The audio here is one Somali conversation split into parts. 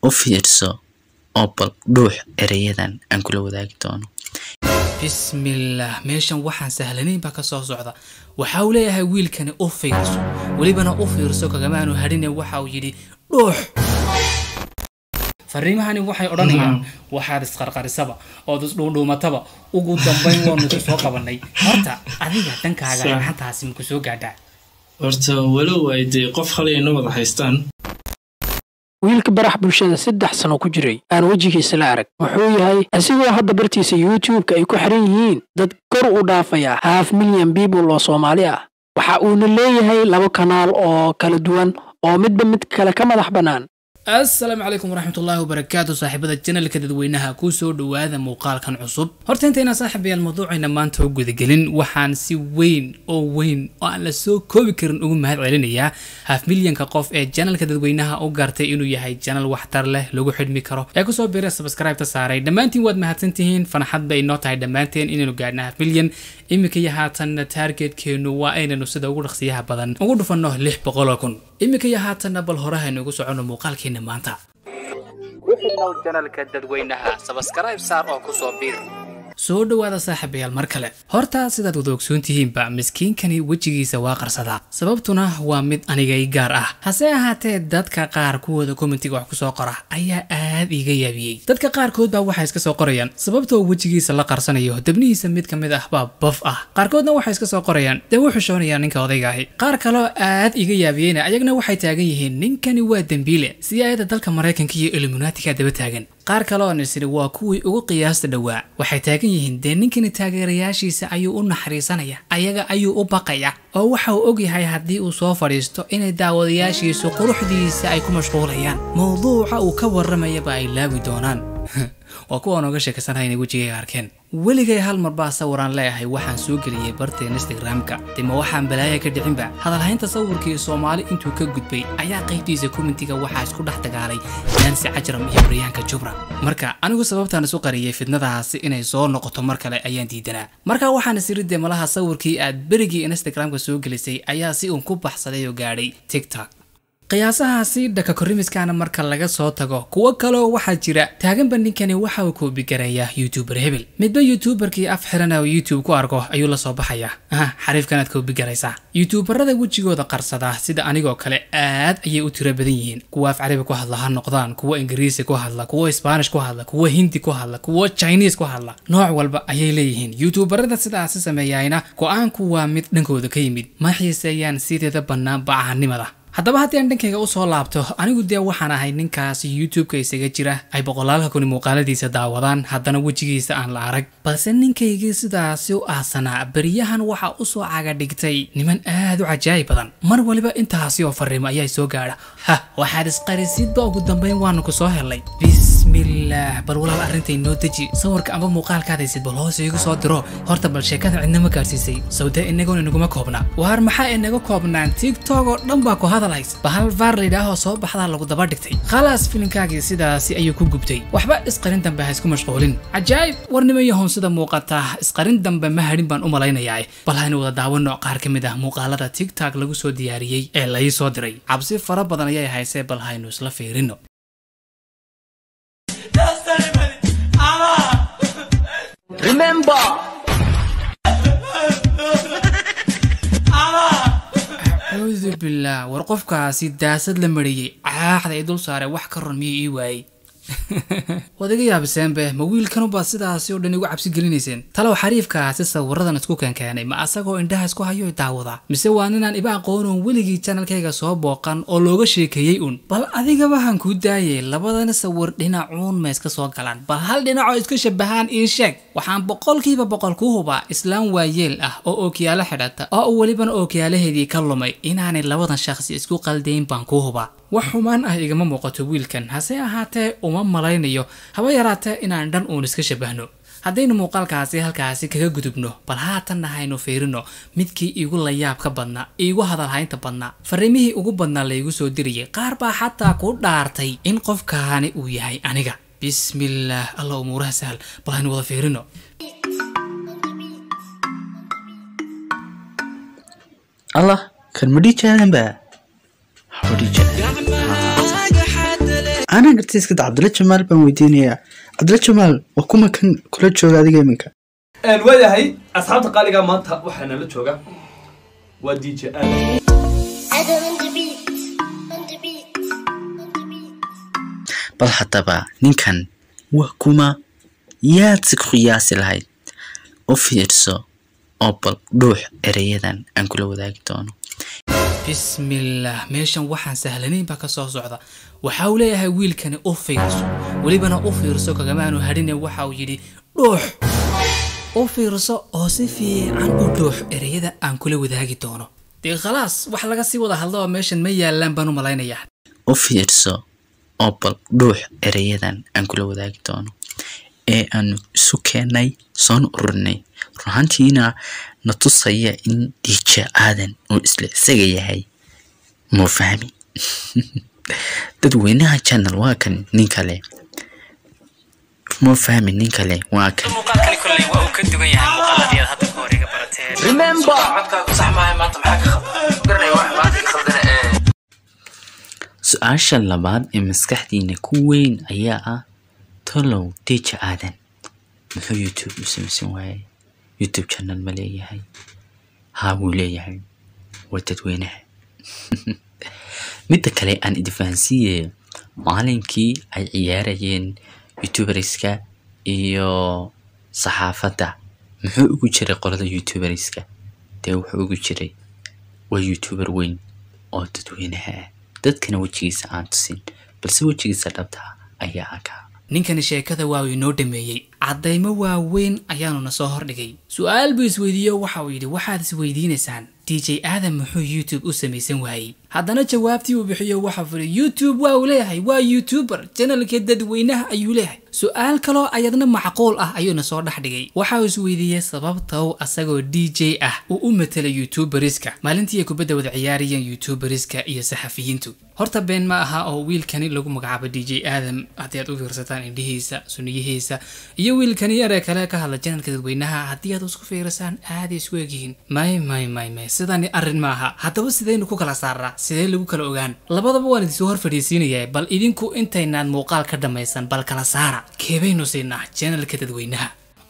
u fiirso oo bal dhuux ereyadan aan kula wadaagi doono bismillaah meeshan waxaan sahlanayn baa ka soo socda waxa uu leeyahay wiilkani u fiirso welibana u fiirso kagamaanu hadhine waxa uu yidhi dhuux fariimahani waxay odhanayaan waxaad isqarqarisaba ood isdhuudhuumataba ugu dambayn waanu ku soo qabanay horta adiga dhankaaga Sa- xantaasi maku soo gaadhaa horta walow ay dee qof halayna wada haystaan wiilka barax bulshada saddex sano ku jiray aan wejigiisa la arag wuxuu yahay asigoo hadda bartiisa youtube-ka ay ku xiran yihiin dad kor u dhaafaya half milyan people oo soomaali ah waxa uuna leeyahay laba kanaal oo kala duwan oo midba mid kale ka madax bannaan asalaamu calaykum waraxmatullaahi wabarakaatu saaxiibada janalka dadweynaha ku soo dhowaada muuqaalkan cusub horta intayna saaxiibayaal mawduucayna maanta u gudagelin waxaan si weyn oo weyn oo aan la soo koobi karin ugu mahad celinayaa haf milyanka qof ee janalka dadweynaha u gartay inuu yahay janal waxtar leh lagu xidhmi karo ee kusoo biira subscribe-ta saaray dhammaantiin waad mahadsantihiin fanaxad bay inoo tahay dhammaanteen inaynu gaadhna haf milyan iminka iyo haatanna taargetkeennu waa inaynu sida ugu dhaqsiyaha badan ugu dhufanno lix boqoloo kun iminka iyo haatanna bal horahaynu ugu soconno muuqaalkeena maanta ku xidhnow janalka dadweynaha sabskribe saar oo kusoo biir soo dhowaada saaxiibayaal mar kale horta sidaad wada ogsoon tihiinba miskiinkani wejigiisa waa qarsadaa sababtuna waa mid aniga i gaar ah hase ahaatee dadka qaar kuwooda kommentiga wax kusoo qora ayaa aad iiga yaabiyey dadka qaarkood baa waxay iska soo qorayaan sababtoo wejigiisa la qarsanayo debnihiisa mid ka mid ah baa baf ah qaarkoodna waxay iska soo qorayaan dee wuu xishoonayaan ninka odayga ahi qaar kaloo aad iga yaabiyeyna ayagna waxay taagan yihiin ninkani waa dembiile siyaayada dalka maraykanka iyo illuminaatiga daba taagan qaar kale oo nisiri waa kuwii ugu qiyaasta dhowaa waxay taagan yihiin dee ninkani taageerayaashiisa ayuu u naxariisanaya ayaga ayuu u baqaya oo waxa uu ogyahay haddii uu soo fadhiisto inay daawadayaashiisu quruxdiisa ay ku mashquulayaan mowduuca uu ka warramayaba ay laawi doonaan waa kuwa nooga sheekaysanaya inay wejigayga arkeen weligay hal mar baa sawiraan leeyahay waxaan soo geliyey barteen instagram-ka dima waxaan balaaya ka dhicinba hadalhaynta sawirkii soomaali intuu ka gudbay ayaa qaybtiisa kommentiga waxaa isku dhex dagaalay nansi cajram iyo baryaanka jubra marka anigu sababtaan isu qariyey fidnadaasi inay soo noqoto mar kale ayaan diidanaa marka waxaan isiri dee malaha sawirkii aad berigii instagram-ka soo gelisay ayaa si uun ku baxsaday oo gaadhay tiktok qiyaasahaasi dhaka korimiskaana marka laga soo tago kuwo kaleo waxaa jira taaganba ninkani waxa uu koobigareeyaa youtuber hebel midba youtuberkii af xirana oo youtube ku arko ayuu la soo baxayaa aha xariifkanaad koobigaraysaa youtuberada wejigooda qarsada sida anigoo kale aad ayay u tiro badan yihiin kuwa af carabi ku hadla ha noqdaan kuwa ingiriisi ku hadla kuwa spanish ku hadla kuwa hindi ku hadla kuwa chinese ku hadla nooc walba ayay leeyihiin youtuberada sidaasi sameeyayna go-aanku waa mid dhankooda ka yimid ma xiiseeyaan sideeda bannaan bacahanimada haddaba haddii aan dhankayga usoo laabto anigu dee waxaan ahay ninkaasi youtube-ka isaga jira ay boqolaalka kuni muuqaaladiisa daawadaan haddana wejigiisa aan la arag balse ninkaygii sidaasi u aasanaa beriyahan waxaa usoo caga dhigtay niman aad u cajaayib badan mar waliba intaasi oo fariimo ayaa soo gaadha ha waxaad isqarisidba ugu dambayn waanu ku soo helnay bismillaah bal walaal arrintay noo deji sawirka amba muuqaalkaadaysid bal hoos iigu soo diro horta bal sheekada cidnama gaarsiisay sawdee inagoon inaguma koobna waar maxaa inaga koobnaan tiktok oo dhan baa ku hadalhays bahal vaar layidhaahoo soo baxdaa lagu daba dhigtay khalaas filinkaagii sidaasi ayuu ku gubtay waxba isqarin dambe ha isku mashquulin cajaa'ib warnimo yahoon sida muuqata isqarin dambe ma hadhin baan u malaynayaa bal haynu wada daawano qaar ka mid ah muuqaalada tiktok lagu soo diyaariyey ee lai soo diray cabsi fara badan ayay haysee bal haynu isla fiirino acuudu billaah war qofkaasi daasad la mariyey caaxda ay dul saare wax ka run miyay ii waayey waad iga yaabiseenbe ma wiilkanubaa sidaasi oo dhan igu cabsi gelinayseen talow xariifkaasi sawiradan isku keenkeenay ma asagoo indhaha isku hayo daawadaa mise waa ninaan iba aqoonoon weligii janalkayga soo booqan oo looga sheekeeyey un bal adigaba han kuu daayay labadana sawir dhinacuun ma iska soo galaan bal hal dhinacoo iska shabahaan ii sheeg waxaan boqolkiiba boqol ku hubaa islaam waayeel ah oo ookiyaalo xidhata oo welibana ookiyaalaheedii ka lumay inaanay labadan shaqsi isku qaldayn baan ku hubaa wax xumaan ah igama muuqato wiilkan hase ahaatee uma malaynayo haba yaraatee inaan dhan uun iska shabahno haddaynu muuqaalkaasi halkaasi kaga gudubno bal haatanna haynu fiirino midkii iigu layaabka badnaa iigu hadalhaynta badnaa fariimihii ugu badnaa laygu soo dirayay qaar baa xataa ku dhaartay in qofkaani uu yahay aniga bismillaah alla umuuraha sahal bal haynu wada fiirino allah kan ma dhijaadanba waxba dhijaadan anaa gartay iska da cabdilla jamaal baan weydiinayaa cabdilla jamaal waa kuma kan kula jooga adiga iminka waayahay asxaabta qaaliga maanta waxaa nala jooga waa d j aadan Adam on the beat, on the beat, on the beat. bal haddaba ninkan waa kuma yaad si ku qiyaasi lahayd u fiirso oo bal dhuux ereyadan aan kula wadaagi doono bismillaah meeshan waxaan sahlanayn baa ka soo socda waxa uu leeyahay wiilkani u fiirso welibana u fiirso kagamaanu hadhine waxa uu yidhi dhuux u fiirso oo si fiican u dhuux ereyada aan kula wadaagi doono dee khalaas wax laga sii wada hadlo oo meeshan ma yaalaan baan u malaynayaa u fiirso oo bal dhuux ereyadan aan kula wadaagi doono ee aanu isu keennay soona ururinay run ahaantiina na tusaya in dhiija aadan uu isla isaga yahay muu fahmi dadweynaha channel waa kan nin kale muu fahmi nin kale waa kan muuqaalkani kolley waa uu ka duwan yahay muuqaaladii aad hadda kahor iga barateen su-aasha labaad ee maskaxdiina ku weyn ayaa ah tolow deja aadan muxuu youtube u samaysan waayay youtube channel ma leeyahay haa wuu leeyahay waa dadweynaha midda kale aan idfahansiiye maalinkii ay ciyaarayeen youtuberska iyo saxaafadda muxuu ugu jiray qolada youtuberska dee wuxuu ugu jiray waa youtuber weyn oo dadweynaha ah dadkana wejigiisa aan tusin balse wejigiisa dhabta ah ayaa akaa ninkani sheekada waa uu inoo dhameeyey caddaymo waaweyn ayaanuna soo hordhigay su-aal buu isweydiiyo waxa uu yidhi waxaad isweydiinaysaan d j aadan muxuu youtube u samaysan waayey haddana jawaabtii uu bixiyo waxaa furi youtube waa uu leeyahay waa youtuber janalka dadweynaha ayuu leeyahay su-aal kaloo ayadna macquul ah ayuuna soo dhex dhigay waxa uu isweydiiyey sababta uu asagoo d j ah uu u matala youtuberiska maalintii ay kubadda wada ciyaarayeen youtuberiska iyo saxafiyiintu horta been ma aha oo wiilkani lagu magacaabo d j aadam haddii aad u fiirsataan indhihiisa suniyihiisa iyo wiilkani yaree kale ka hadla janalka dadweynaha haddii aad isku fiirisaan aaday isku egyihiin may may may may sidani arrin ma aha haddaba sidaynu ku kala saaraa sidee lagu kala ogaan labadaba waan idinsoo hor fadhiisiinayaa bal idinku intaynaan muuqaal ka dhammaysan bal kala saara keebaynu siinaa janalka dadweynaha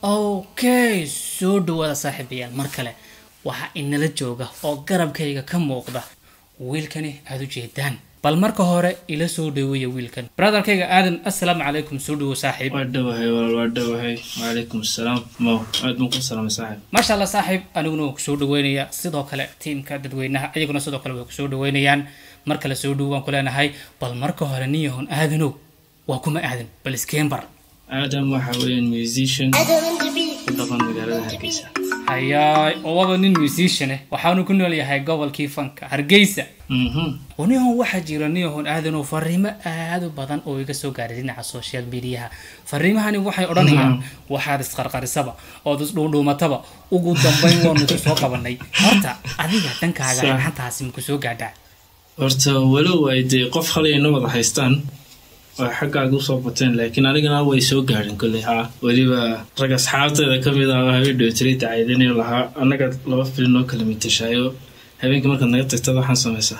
okay soo dhawaada saaxiibayaal mar kale waxaa inala jooga oo garabkayga ka muuqda wiilkani aada u jeedaan bal marka hore ila soo dhaweeya wiilkan brotherkayga aadan assalaamu calaykum soo dhawo saaxiib waa dhowahay walaal waa dhowahay wacalaykum assalaam mow aad baan ku salaamay saaxib maasha allah saaxiib aniguna waan kusoo dhaweynaya sidoo kale tiimka dadweynaha iyaguna sidoo kale way kusoo dhaweynayaan mar kale soo dhowo waan ku leenahay bal marka hore nin yahoon aadanow waa kuma aadan bal iskeenbar aadam waxa weeyaan musician Adam on the beat, ku dhaqan magaalada hargeysa hayaay oo waba nin musician eh waxaanu ku nool yahay gobolkii fanka hargeysa mhm nihon waxaa jira nihon aadanoo fariimo aad u badan oo iga soo gaaray dhinaca social mediaha fariimahani waxay odhanayaan waxaad isqarqarisaba ood isdhuundhuumataba ugu dambayn waanu ku soo qabanay horta adiga dhankaaga Sa- xantaasi maku soo gaadhaa horta walow ay dee qof halay ina wada haystaan oo xaggaaga usoo bateen laakiin anigana way soo gaadhin kolley haa weliba rag asxaabteeda ka mid ah oo habeen dhowtiray dacaydanayo lahaa annaga laba filin oo kala mitashaayo habeenkii markaad naga tagtad waxaan samaysaa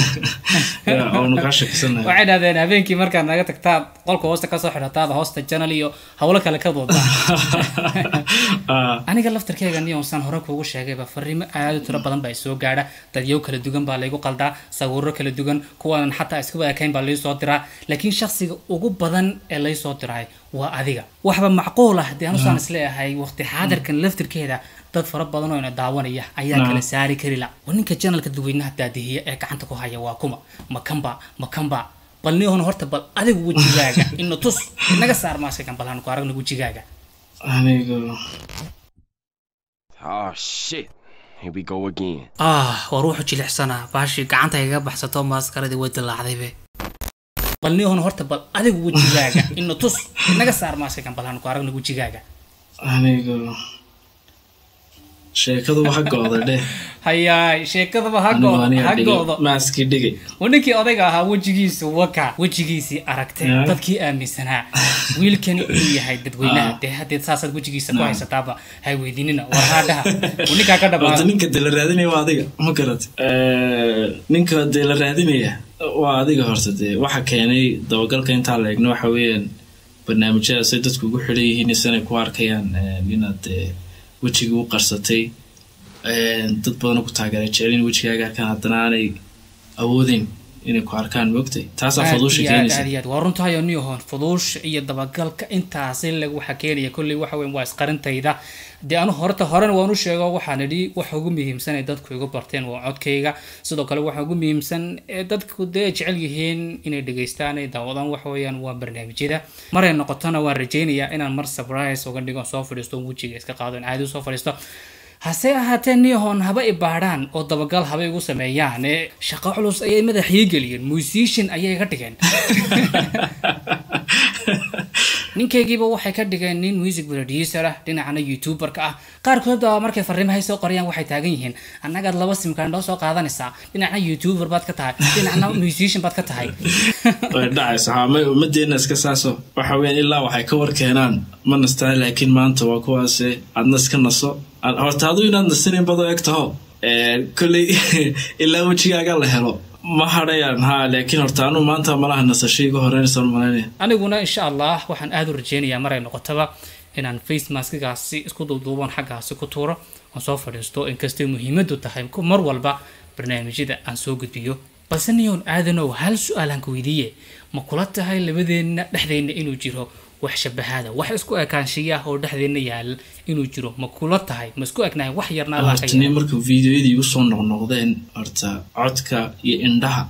Ya, oonu kaa shakisanahay waxay dhahdeen habeenkii markaad naga tagtaad qolka hoosta kasoo xidhataad hoosta janal iyo howlo kale ka doodaa Ah, aniga laftarkeyga niyonsaan hore kuugu sheegayba fariimo aad u tiro badan baa isoo gaadha dadyow kala dugan baa laygu qaldaa sawiro kala dugan kuwaanan xataa iska ekayn baa laysoo diraa laakiin shakhsiga ugu badan ee laysoo diray waa adiga waxba macquul ah dee anusaan isleeyahay waqti xaadirkan laftirkeeda dad fara badan oo ina daawanaya ayaa Naam. kala saari kari la waa ninka janalka dadweynaha daadihiya ee gacanta ku haya waa kuma makamba makamba bal nihon horta bal adigu wejigaaga ina tus naga saar maaskakan bal hanu ku aragna wejigaaga anigu Oh shit. Here we go again. ah war wuxuu jilicsanaa baashii gacanta igaga baxsato maaskaradii way dilaacdaybe bal nihon horta bal adigu wejigaaga ina tus naga saar maaskakan bal hanu ku aragna wejigaaga anigu sheekadu ha go-da dheh hayaay sheekadaba ha anigu goodo aniga ha dhigay goodo maaskii dhigay waa ninkii odayga ahaa wejigiisu waka wejigiisii aragtay Ya. dadkii aaminsanaa wiilkani inuu yahay dadweynaha Ah. dee haddeed saasaad wejigiisa ku haysataaba hay weydiinina war haadhaha uu ninkaa ka horta dhamaa ninka dee la raadinaya waa adiga ma garat ninka dee la raadinaya waa adiga horta dee waxa keenay dabagalka intaa la eegno waxa weeyaan barnaamijyadaasay dadku ugu xidhan yihiin isanay ku arkayaan eh, inaad eh, wejigii u qarsatay Eh, dad badanoo ku taageera jecel in wejigaaga arkaan haddana aanay awoodeyn inay ku arkaan moogtay taasaa aad faduusha iyo aad keenaysa aad iyo aad waa runtahay oo niyahoon fuduusha iyo dabagalka intaasi lag waxa keenaya kolley waxa weyn waa isqarintayda dee anu horta horena waan u sheego waxaan idhi waxa ugu muhiimsan ee dadku igu barteen waa codkayga sidoo kale waxa ugu muhiimsan ee dadku dee jecel yihiin inay dhegeystaan ay daawadaan waxa weeyaan waa barnaamijyada maray noqotona waan rajaynayaa inaan mar surprise uga dhigo soo fadhiisto wejiga iska qaado in caadi usoo fadhiisto hase ahaatee niyahoon haba i baadhaan oo dabagal haba igu sameeyaan ee shaqo culus ayay madaxii geliyeen musician ayay ka dhigeen ninkaygiiba waxay ka dhigeen nin music producer ah dhinacana youtuberka ah qaarkood baa markay fariimahay soo qorayaan waxay taagan yihiin annagaad laba simkaan noo soo qaadanaysaa dhinacna youtuber baad ka tahay dhinacna musician baad ka tahay way dhacaysa haa may ummadeenna iska saaso waxa weeyaan ilaa waxay ka war keenaan ma nastaa laakiin maanta waa kuwaase aadna iska naso Aan- horta aduu inaad nasinin badoo eg taho Eh, kolley ilaa wejigaaga la helo ma hadhayaan haa laakiin horta anu maanta malaha nasasho iga horeynaysa malaynaya aniguna insha allah waxaan aada u rajeynayaa maray noqotaba inaan face maskigaasi isku duuduuban xaggaasi ku tuuro aan soo fadhiisto inkastay muhiimadu tahay ku- mar walba barnaamijyada aan soo gudbiyo balse niyoon aadanow hal su-aalaan ka weydiiye ma kula tahay labadeenna dhexdeenna inuu jiro wax shabahaada wax isku ekaanshiya oo dhexdeenna yaal inuu jiro ma kula tahay ma isku egnahay wax yarna allah ka horta nin yeelo. marka videoyadii igu soo noqnoqdeen horta codka iyo indhaha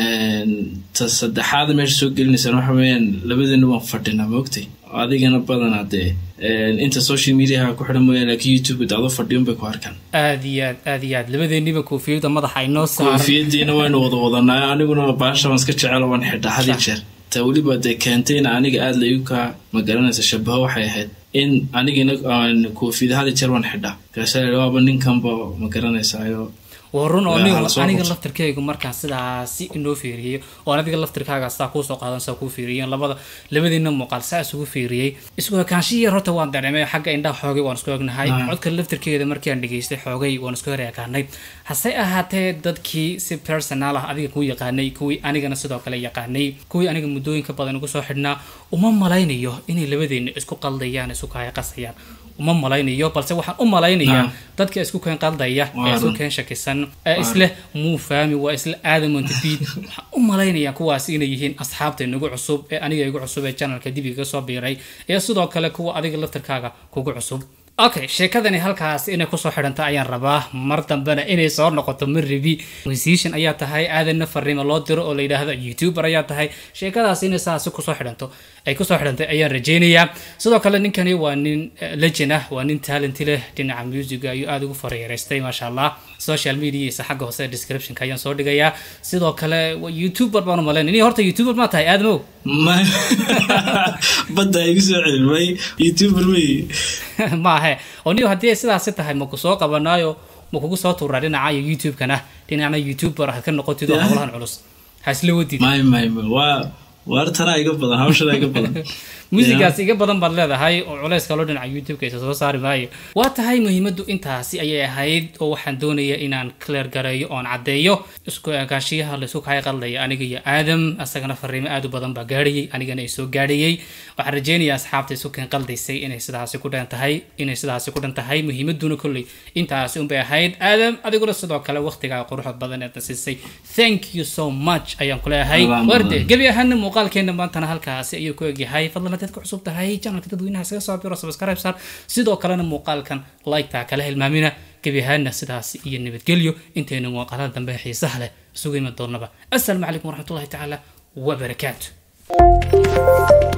ta saddexaad meesha soo gelinaysaan waxa weeyaan labadeena waan fadhinaa maogtay adigana badanaa dee inta social mediaha ku xidhan mooyaan laakiin youtube adoo fadhiyon bay ku arkaan aad iyo aad aad iyo aad labadeenniba koofiyada madaxa ay noo saaran koofiyadiina waynu wada wadanaa aniguna baasha waan iska jecelo waan xidhaa had iyo jeer ta weliba dee keentayna aniga aada laigu kaa magaranaysa shabaho waxay ahayd in anigina aan koofiyada had iyo jeer waan xidhaa kaasa waaba ninkanba magaranaysayo waa run oo Waa nin hala soo aniga qabto. laftirkaygu markaan sidaasi inoo fiiriyey oo adiga laftirkaaga saa kuusoo qaadan saa kuu fiiriyeen labada labadiina muuqaal saa isugu fiiriyey isku ekaanshiya horta waan dareemay xagga indhaha xoogay waan isku egnahay Ah. codka laftirkeeda markii aan dhegeystay xoogay waan isku hor ekaanay hase ahaatee dadkii si personal ah adiga kuu yaqaanay kuwii anigana sidoo kale yaqaanay kuwii aniga muddooyinka badan ugu soo xidhnaa uma malaynayo inay labadeena isku qaldayaan isku kaaya qasayaan uma malaynayo balse waxaan u malaynayaa Ah. dadka isku keen qaldaya ee Waa isku run. keen shakisan ee isle muu fahmi waa isla aadam montefiid waxaan u malaynayaa kuwaasi inay yihiin asxaabta inagu cusub ee aniga igu cusub ee channelka dib iga soo biiray iyo sidoo kale kuwa adiga laftirkaaga kugu cusub okay sheekadani halkaas inay kusoo xidhanta ayaan rabaa mar dambena inay soo noqoto maribi musician ayaa tahay aadanna fariimo loo diro oo la yidhaahdo youtuber ayaa tahay sheekadaas inay saasi kusoo xidhanto ay kusoo xidhantay ayaan rajeynayaa sidoo kale ninkani waa nin eh, legend ah waa nin talenti leh dhinaca musiga ayuu aada ugu fareereystay maasha allah social mediaisa xagga hoose ee descriptionka ayaan soo dhigayaa sidoo kale waa youtuber baan u malaynay ni horta youtuber ma tahay aadamow ma badda igu soo celin may youtuber wey maahe oo niyo haddii ay sidaasi tahay ma ku soo qabanaayo ma kugu soo tuuraa dhinaca iyo youtube-kana dhinacna youtuber ha ka noqotid oo Yeah. howlahan culus ha isla wadid may may may waa waar tanaa iga badan hawshada iga badan muusigaas iga badan baad leedahay oo culays kaloo dhinaca youtube-ka isa soo saari maayo waa tahay muhiimaddu intaasi ayay ahayd oo waxaan doonaya inaan clear gareeyo oon caddeeyo isku ekaashiyaha laysku kaya qaldaya aniga iyo aadam asagana fariimo aad u badan baa gaadhayay anigana ay soo gaadhayay waxaan rajeynayaa asxaabta isu keen qaldaysay inay sidaasi ku dhan tahay inay sidaasi ku dhan tahay muhiimaduna kolley intaasi unbay ahayd aadam adiguna sidoo kale waqtigaa quruxda badan ee nasisay thank you so much ayaan ku leeyahay Alaan warde badan. gebi ahaana muuqaalkeena maantana halkaasi ayuu ku egyahay fadlan haddaad ku cusub tahay channelka dadweynaha isaga soo biro subscribe saar sidoo kalena muuqaalkan like-taa kala hilmaamina gebi ahaana sidaas iyo nabadgelyo intayna muuqaalada dambe ee xiisaha leh isugu iman doonaba assalaamu calaykum waraxmatullahi tacaala wabarakaatu